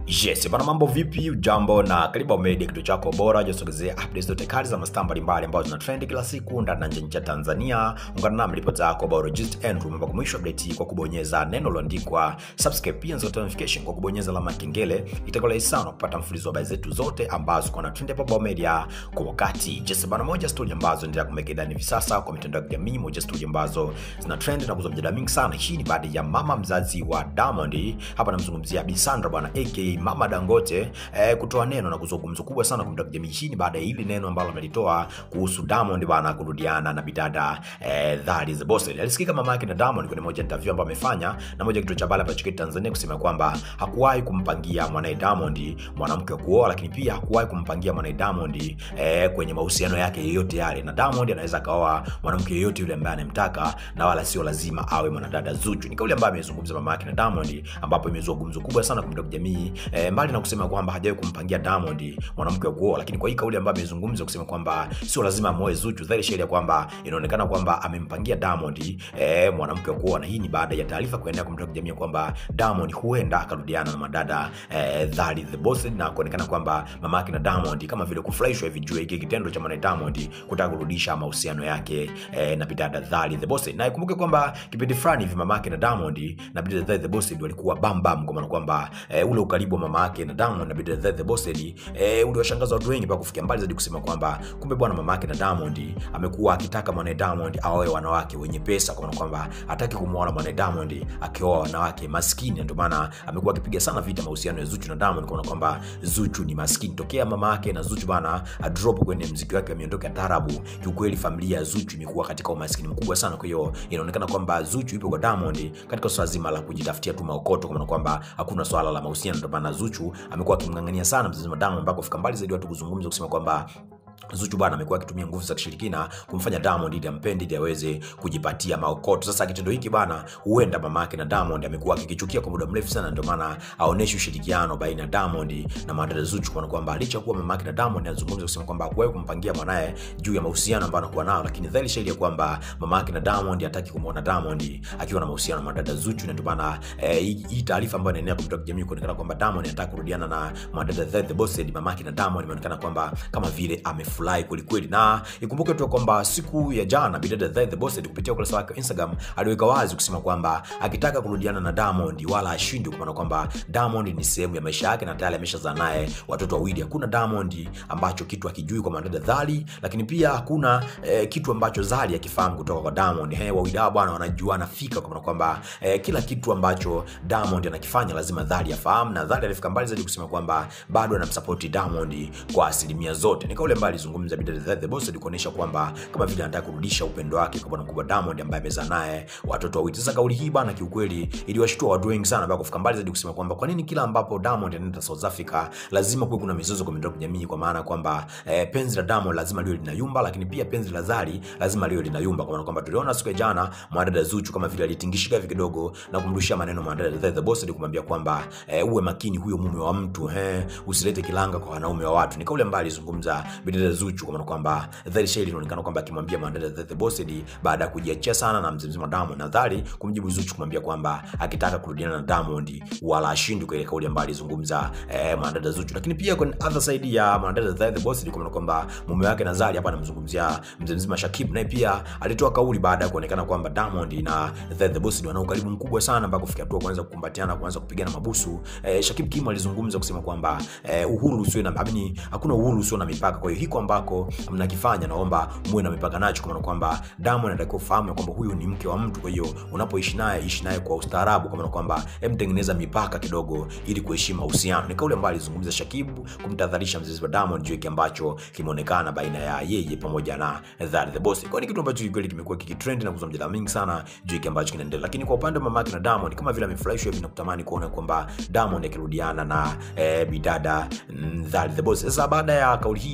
Yes, bana mambo vipi? Ujambo na karibu Media, kituo chako bora josogezea updates zote kali za mastaa mbalimbali ambazo zina trend kila siku ndani na nje ya nchi ya Tanzania. Ungana nami ripoti yako about Gist Andrew mpaka mwisho update hii kwa kubonyeza neno lililoandikwa subscribe, pia nzota notification kwa kubonyeza alama ya kengele. Itakuwa rahisi sana kupata mfululizo wa habari zetu zote ambazo kwa na trend hapa Bao Media kwa wakati. Yes, bana moja story ambazo ndio kumeke ndani hivi sasa kwa mitandao ya kijamii, moja story ambazo zina trend na kuzua mjadala mingi sana. Hii ni baada ya mama mzazi wa Diamond, hapa namzungumzia Bi Sandra bwana aka Mama Dangote eh, kutoa neno na kuzua gumzo kubwa sana kwa mtandao wa kijamii. Hii ni baada ya hili neno ambalo amelitoa kuhusu Diamond bwana kurudiana na bidada eh, that is the boss. Alisikika mama yake na Diamond kwenye moja interview ambayo amefanya na moja kituo cha habari hapa nchini Tanzania kusema kwamba hakuwahi kumpangia mwanae Diamond mwanamke wa kuoa, lakini pia hakuwahi kumpangia mwanae Diamond eh, kwenye mahusiano yake yoyote yale, na Diamond anaweza akaoa mwanamke yoyote yule ambaye anamtaka na wala sio lazima awe mwanadada Zuchu. Ni kauli ambayo amezungumza mama yake na Diamond, ambapo imezua gumzo kubwa sana kwa mtandao wa kijamii eh, mbali na kusema kwamba hajawahi kumpangia Diamond mwanamke wa kuoa, lakini kwa hii kauli ambayo amezungumza kusema kwamba sio lazima amoe Zuchu, dhahiri shahiri ya kwamba inaonekana kwamba amempangia Diamond eh, mwanamke wa kuoa, na hii ni baada ya taarifa kuenea kwa mtandao wa kijamii kwamba Diamond huenda akarudiana na madada eh, Dhali the Boss, na kuonekana kwamba mama yake na Diamond kama vile kufurahishwa hivi juu ya hiki kitendo cha mwanae Diamond kutaka kurudisha mahusiano yake eh, na bidada Dhali the Boss. Na ikumbuke kwamba kipindi fulani hivi mama yake na Diamond na bidada Dhali the Boss walikuwa bam bam, kwa maana kwamba eh, ule ukaribu wa mama yake na Diamond na bidada Dhali the Boss eh, uliwashangaza watu wengi mpaka kufikia mbali zaidi kusema kwamba kumbe bwana mama yake na Diamond amekuwa akitaka mwanae Diamond aoe wanawake wenye pesa, kwa maana kwamba hataki kumwona mwanae Diamond akioa wanawake maskini. Ndio maana amekuwa akipiga sana vita mahusiano ya Zuchu na Diamond, kwa maana kwamba Zuchu ni maskini tokea mama yake na Zuchu bana drop kwenye mziki wake wa miondoko ya tarabu. Kiukweli familia ya Zuchu imekuwa katika umaskini mkubwa sana, kwa hiyo inaonekana kwamba Zuchu ipo kwa Diamond katika swala zima la kujitafutia tu maokoto, kwa maana kwamba hakuna swala la mahusiano. Ndio maana Zuchu amekuwa akimng'ang'ania sana mzazi wa Diamond mpaka kufika mbali zaidi watu kuzungumza kusema kwamba Zuchu bwana amekuwa akitumia nguvu za kishirikina kumfanya Diamond ili ampende ili aweze kujipatia maokoto. Sasa kitendo hiki bwana, huenda mama yake na Diamond amekuwa akikichukia kwa muda mrefu sana, ndio maana aoneshe ushirikiano baina ya Diamond na madada Zuchu, kwa kwamba licha kuwa mama yake na Diamond anazungumza kusema kwamba hakuwahi kumpangia mwanae juu ya mahusiano ambayo anakuwa nao, lakini dhahiri shahiri ya kwamba mama yake na Diamond hataki kumuona Diamond akiwa na mahusiano na madada Zuchu, na ndio maana eh, hii taarifa ambayo inaenea kwa mtandao wa kijamii kuonekana kwamba Diamond anataka kurudiana na madada The Boss, mama yake na Diamond imeonekana kwamba kama vile ame furahi kwelikweli, na ikumbuke tu kwamba siku ya jana bidada The, The Boss kupitia ukurasa wake wa Instagram aliweka wazi kusema kwamba akitaka kurudiana na Diamond wala ashindi, kwa maana kwamba Diamond ni sehemu ya maisha yake na tayari ameshazaa naye watoto wawili. Hakuna Diamond ambacho kitu akijui kwa madada Dhali, lakini pia hakuna eh, kitu ambacho Zari akifahamu kutoka kwa Diamond. He, wawili hao bwana wanajuana fika, kwa maana kwamba eh, kila kitu ambacho Diamond anakifanya lazima Dhali afahamu, na Dhali alifika mbali zaidi kusema kwamba bado anamsupport Diamond kwa asilimia zote. Ni kauli ambayo alizungumza bidada The Boss kuonyesha kwamba kama vile anataka kurudisha upendo wake kwa bwana mkubwa Diamond ambaye amezaa naye watoto wawili. Sasa kauli hii bana, kiukweli iliwashtua watu wengi sana, mpaka kufika mbali zaidi kusema kwamba kwa nini kila ambapo Diamond anaenda South Africa lazima kuwe kuna mizozo kwa mitandao ya kijamii, kwa maana kwamba eh, penzi la Diamond lazima liwe linayumba, lakini pia penzi la Zari lazima liwe linayumba, kwa maana kwamba tuliona siku ya jana mwanadada Zuchu kama vile alitingishika hivi kidogo na kumrushia maneno mwanadada The Boss kumwambia kwamba eh, uwe makini, huyo mume wa mtu eh, usilete kilanga kwa wanaume wa watu. Ni kauli ambayo alizungumza bidada Zuchu, kwa maana kwamba dhahiri shahiri inaonekana kwamba akimwambia mwanadada The Boss baada ya kujiachia sana na mzee mzima Diamond, na dhahiri kumjibu Zuchu kumwambia kwamba akitaka kurudiana na Diamond wala ashindi, kwa ile kauli ambayo alizungumza eh, mwanadada Zuchu. Lakini pia kwa other side ya mwanadada The Boss kwa kwamba mume wake na Zari hapa anamzungumzia mzee mzima Shakib, naye pia alitoa kauli baada ya kuonekana kwamba Diamond na The Boss wana ukaribu mkubwa sana mpaka kufikia hatua kuanza kukumbatiana, kuanza kupigana mabusu. Eh, Shakib Kim alizungumza kusema kwamba eh, uhuru usio na amini, hakuna uhuru usio na mipaka. Kwa hiyo hiko ambako mnakifanya naomba muwe na mipaka nacho, kwa maana kwamba Diamond anatakiwa kufahamu kwamba huyu ni mke wa mtu. Kwa hiyo unapoishi naye ishi naye kwa ustaarabu, kwa maana kwamba hem, tengeneza mipaka kidogo ili kuheshimu mahusiano. Ni kauli ambayo alizungumza Shakibu kumtadharisha mzee wa Diamond juu kile ambacho kimeonekana baina ya yeye pamoja na Zari the Boss. Kwa ni kitu ambacho kweli kimekuwa kikitrend na kuzua mjadala mingi sana juu kile ambacho kinaendelea, lakini kwa upande wa mamake na Diamond kama vile amefurahishwa hivi na kutamani kuona kwamba Diamond akirudiana na eh, bidada Zari the Boss. Sasa baada ya kauli hii ya mamake na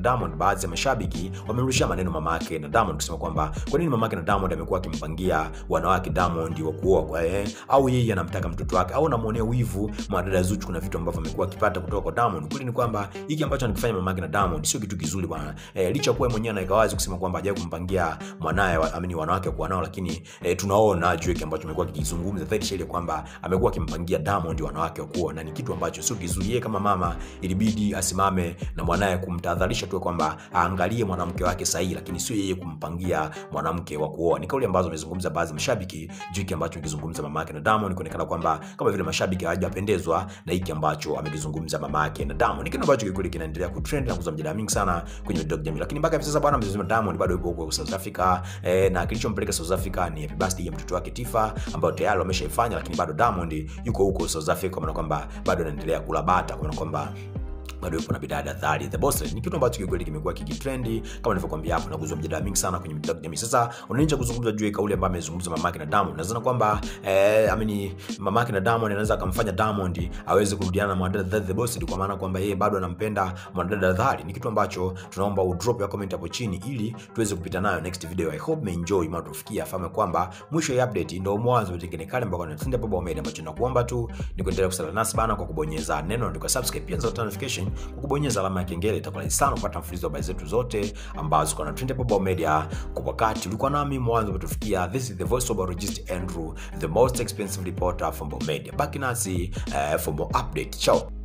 Diamond, baadhi ya mashabiki wamemrushia maneno mama yake na Diamond kusema kwamba kwa nini mama yake na Diamond amekuwa akimpangia wanawake Diamond wa kuoa kwa eh, au yeye anamtaka mtoto wake au anamuonea wivu mwanadada Zuchu. Kuna vitu ambavyo amekuwa akipata kutoka kwa Diamond. Kweli ni kwamba hiki ambacho anakifanya mama yake na Diamond sio kitu kizuri bwana. Eh, licha kuwa mwenyewe anaweka wazi kusema kwamba hajawahi kumpangia mwanae wa, amini wanawake kwa nao, lakini eh, tunaona Drake ambacho amekuwa kikizungumza dhahiri shahiri kwamba amekuwa akimpangia Diamond wanawake wa kuoa, na ni kitu ambacho sio kizuri. Yeye kama mama ilibidi asimame na mwanae kumtahadharisha tu kwamba aangalie mwanamke wake sahihi, lakini sio yeye kumpangia mwanamke wa kuoa. Ni kauli ambazo amezungumza baadhi ya mashabiki juu hiki ambacho amekizungumza mama yake na Diamond, kuonekana kwamba kama vile mashabiki hawajapendezwa na hiki ambacho amekizungumza mama yake na Diamond. Ni kitu ambacho kikweli kinaendelea kutrend na kuzua mjadala mingi sana kwenye mitandao ya kijamii, lakini mpaka hivi sasa bwana, mzee Diamond bado yupo huko South Africa eh, na kilichompeleka South Africa ni happy birthday ya mtoto wake Tifa ambayo tayari wameshaifanya, lakini bado Diamond yuko huko South Africa, kwa maana kwamba bado anaendelea kula bata, kwa maana kwamba bado yupo na bidada dhari the boss ni kitu ambacho kikweli kimekuwa kikitrendi kama nilivyokuambia hapo, na kuzua mjadala mingi sana kwenye mitandao ya kijamii. Sasa unaanza kuzungumza juu ya kauli ambayo amezungumza mamake na Diamond, nadhani kwamba eh, amini mamake na Diamond anaweza akamfanya Diamond aweze kurudiana na mwanadada the boss, kwa maana kwamba yeye bado anampenda mwanadada dhari. Ni kitu ambacho tunaomba u drop ya comment hapo chini ili tuweze kupita nayo next video. I hope umeenjoy mara tufikia, fahamu kwamba mwisho ya update ndio mwanzo wa tengene kale ambako tunatinda Baba Omega, ambacho nakuomba tu ni kuendelea kusala nasi bana kwa kubonyeza neno na subscribe, pia nzota notification kwa kubonyeza alama ya kengele. Itakuwa rahisi sana kupata mfululizo wa habari zetu zote ambazo kuna trend Baba Media kwa wakati. Ulikuwa nami mwanzo umetufikia. This is the voice of Biologist Andrew, the most expensive reporter from Baba Media. Baki nasi uh, for more update. Ciao.